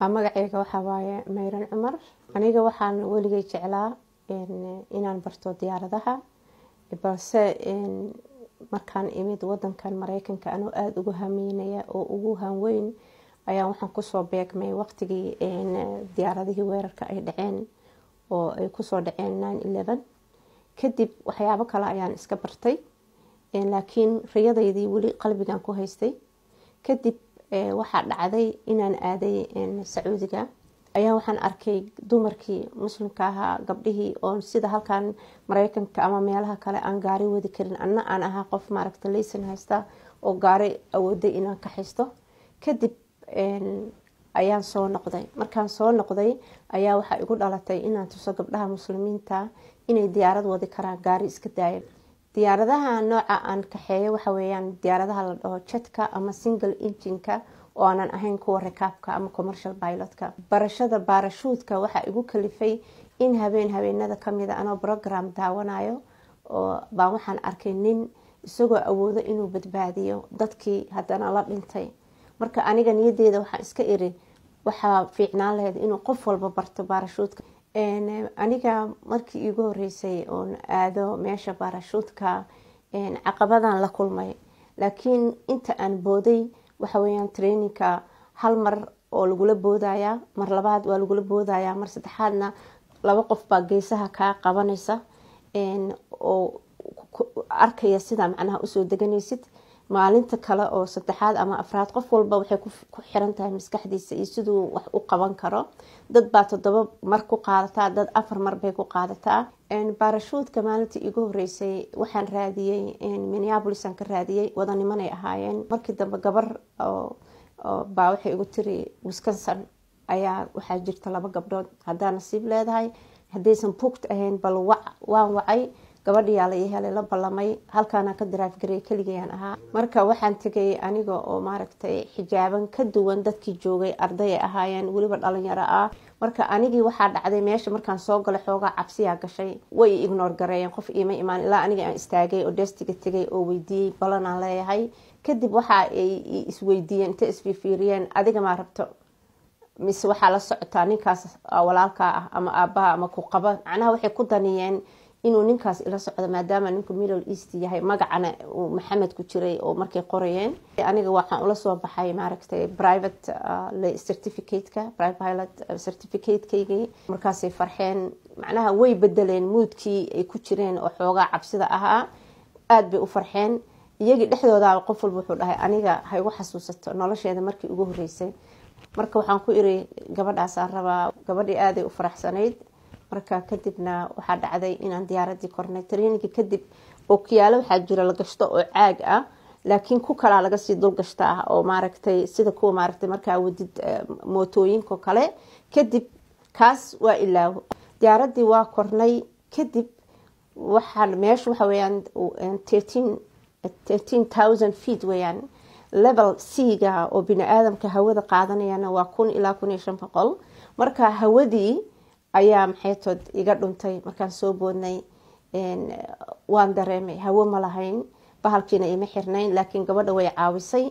magaceyga waxaa waaye mayran cumar aniga waxaan weligay jeclaa inaan barto diyaaradaha balse markaan imid wadankan mareykanka anoo aada ugu hameynaya oo ugu hanweyn ayaa waxaan kusoo beegmay waqtigii diyaaradihii weerarka ay dhaceen oo ay kusoo dhaceen nine eleven kadib waxyaabo kale ayaan iska bartay laakiin riyadaydii weli qalbigan ku haystay kadib waxaa dhacday inaan aaday sacuudiga ayaa waxaan arkay dumarkii muslimka ahaa gabdhihii oo sida halkan mareykanka ama meelaha kale aan gaari wadi karin anna aan ahaa qof maaragta laysan haysta oo gaari awooday inaan ka haysto kadib ayaan soo noqday markaan soo noqday ayaa waxaa igu dhalatay inaan tuso gabdhaha muslimiinta inay diyaarad wadi karaan gaari iska daaya diyaaradaha nooca aan kaxeeyo waxa weyaan diyaaradaha la dhaho jetka ama single injinka oo aanan ahayn kuwa rakaabka ama commercial pilotka barashada baarashuudka waxaa igu kalifay in habeen habeenada kamida anoo program daawanayo oo baa waxaan arkay nin isagoo awoodo inuu badbaadiyo dadkii haddana la dhintay marka aniga niyadeeda waxaan iska iri waxaa fiicnaan lahayd inuu qof walba barto baarashuudka aniga markii iigu horeysay oon aado meesha baarashuudka caqabadan la kulmay laakiin inta aan booday waxaweyaan traininka hal mar oo lagula boodaya mar labaad waa lagula boodaya mar saddexaadna laba qof baa geesaha kaa qabanaysa oo arkaya sidaa macnaha usoo deganaysid maalinta kale oo saddexaad ama afraad qof walba waxay ku xiran tahay maskaxdiisa iyo siduu wax u qaban karo dad baa toddoba mar ku qaadataa dad afar mar bay ku qaadataa baarashuudka maalintii iigu horeysay waxaan raadiyey minneabolisaan ka raadiyey wadanimanay ahaayeen markii dambe gabar baa waxay igu tiri wisconson ayaa waxaa jirta laba gabdhood haddaa nasiib leedahay haddaysan bugt ahayn bal waan wacay gabadhiyaa la helay la ballamay halkaana ka daraaf garay keligayaan ahaa marka waxaan tegay aniga oo maaragtay xijaaban ka duwan dadkii joogay arday ay ahaayeen weliba dhalinyaro ah marka anigii waxaa dhacday meesha markaan soo galay xoogaa cabsiyaa gashay way ignoor gareeyeen qof iima imaan ilaa aniga aan istaagay oo deestiga tegay oo weydiiyey ballanaan leeyahay kadib waxa ay isweydiiyeen inta isfiifiiriyeen adiga maa rabto mise waxaa la socotaa ninkaas walaalkaa ah ama aabaha ama ku qaba macnaha waxay ku daniyeen inuu ninkaas ila socdo maadaama ninku middle east yahay magacana uu maxamed ku jiray oo markay qorayeen aniga waxaan ula soo baxay maaragtay private certificateka private pilot certificatekeygii markaasay farxeen macnaha way bedeleen muudkii ay ku jireen oo xoogaa cabsida ahaa aada bay u farxeen iyagii dhexdooda qof walba wuxuu dhahay aniga ha igu xasuusato nolosheeda markii ugu horeysay marka waxaan ku iri gabadhaasaan rabaa gabadhii aaday u faraxsanayd marka kadibna waxaa dhacday inaan diyaaradii kornay traininka kadib ookiyaalo waxaa jira la gashto oo caag ah laakiin ku kalaa lagasii dul gashta ah oo maaragtay sida kuwa maaragtay markaa wadid mootooyinko kale kadib kaas waa ilaawo diyaaradii waa kornay kadib waxaa meesha waxa weyaan thirteen thousand feet weyaan level c-ga oo bini aadamka hawada qaadanayana waa kun ilaa kun iyo shan boqol marka hawadii ayaa maxaytood iga dhuntay markaan soo boodnay waan dareemay hawo ma lahayn bahalkiina ima xirnayn laakiin gabadha way caawisay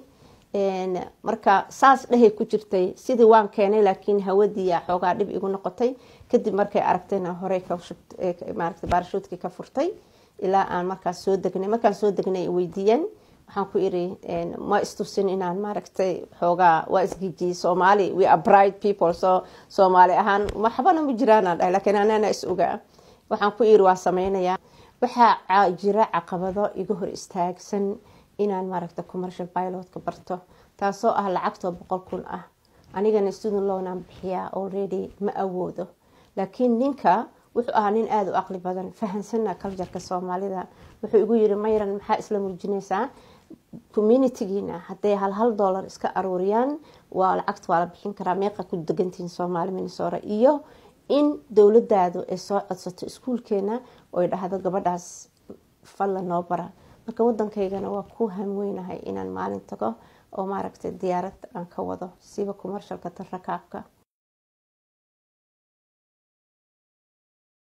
marka saas dhehay ku jirtay sidii waan keenay laakiin hawadii xoogaa dhib igu noqotay kadib markay aragtayna horey maarata baarashuudkii ka furtay ilaa aan markaas soo degnay markaan soo degnay weydiiyeen waxaan ku iri ma istusin inaan maaragtay xoogaa waa isgijiyey soomaali we are bright people so soomaali ahaan waxbana ma jiraanaan dhahay laakiin anana is ogaa waxaan ku iri waa sameynayaa waxaa jira caqabado iga hor istaagsan inaan maaragta commercial pilotka barto taasoo ah lacagtoo boqol kun ah anigana student lownaan bixiyaa already ma awoodo laakiin ninka wuxuu ahaa nin aada u aqli badan fahansana culturka soomaalida wuxuu igu yiri mayran maxaa isla muujinaysaa communitygiina hadday hal hal dollar iska aruuriyaan waa lacagta waa la bixin karaa meeqa ku degantihiin soomaali minnesora iyo in dowladaadu ay soo codsato iskuulkeena oy dhahdo gabadhaas falla noo bara marka wadankaygana waa ku hamweynahay inaan maalin tago oo maaragtay diyaarad aan ka wado siba commercialka tan rakaabka